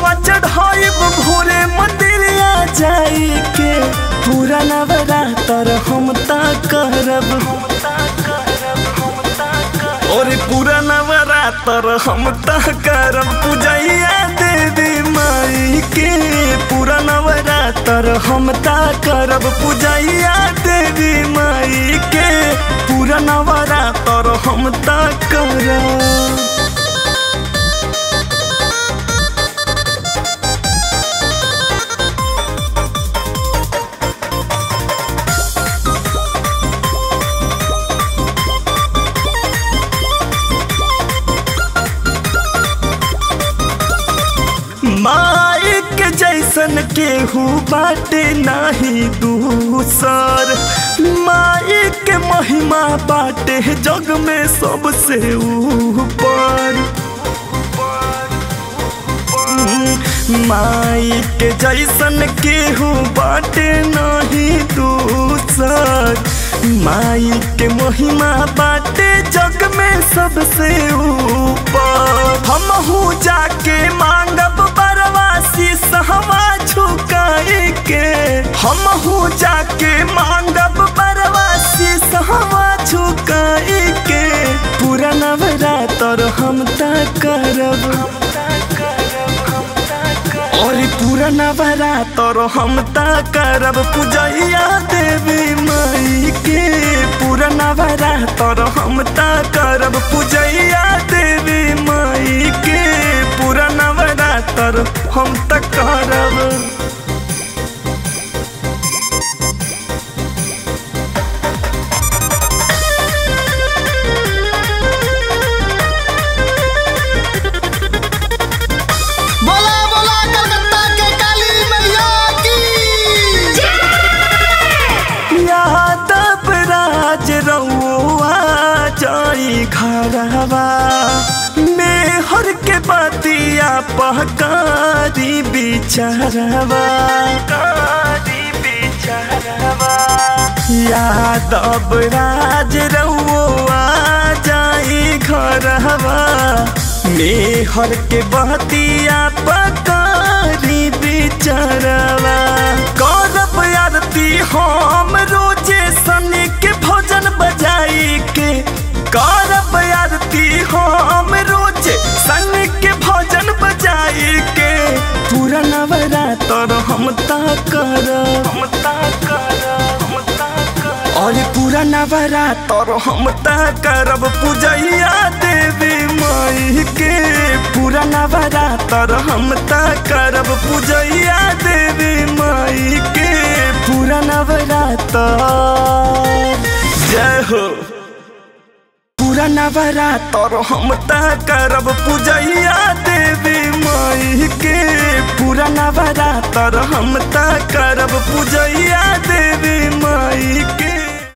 जलवा चढ़ाइब भोरे मंदिरिया जाई के पूरा नवरात्र हम ता करब और पूरा नवरात्र हम ता करब पूजैया देवी माई के पूरा नवरात्र हम ता करब पूजैया देवी माई के पूरा नवरात्र हम ता करब माई के जैसन केहू बाटे नाही दूसर माई के महिमा बाटे जग में सबसे ऊपर माई के जैसन केहू बाटे नाही दूसर माई के महिमा बाटे जग में सबसे ऊपर हम जाके मांगब बरवासी सहवा झुकाए के हम जाके मांगब बरवासी सहवा झुकाए के पूरा नवरात्र हम ता करब और पूरा नवरात्र हम ता करब पूजैया देवी माई के पूरा नवरात्र हम ता करब पूजैया देवी माई के पूरा नवरात्र हम ता करब बोला बोला कलकत्ता के काली मैया की यादव राज रउआ जाई घरवा मेहर के बतिया पहकारी बिचारवा यादव राज रउआ जाई घरवा मेहर के बतिया पकारी बिचारवा करब आरती हम रोजे सनी के भोजन बजाई के करब आरती हम रोजे सनी के भोजन बजाई के पूरा नवरात्र हम ता करब हम ता करब हम ता करब और पूरा नवरात्र हम ता करब पूजैया देवी माई के पूरा नवरात्र हम ता करब पूजैया देवी माई के पूरा नवरात्र जय हो पूरा नवरात्र हम ता करब पूजैया देवी माई के पूरा नवरात्र हम ता करब पूजैया देवी माई के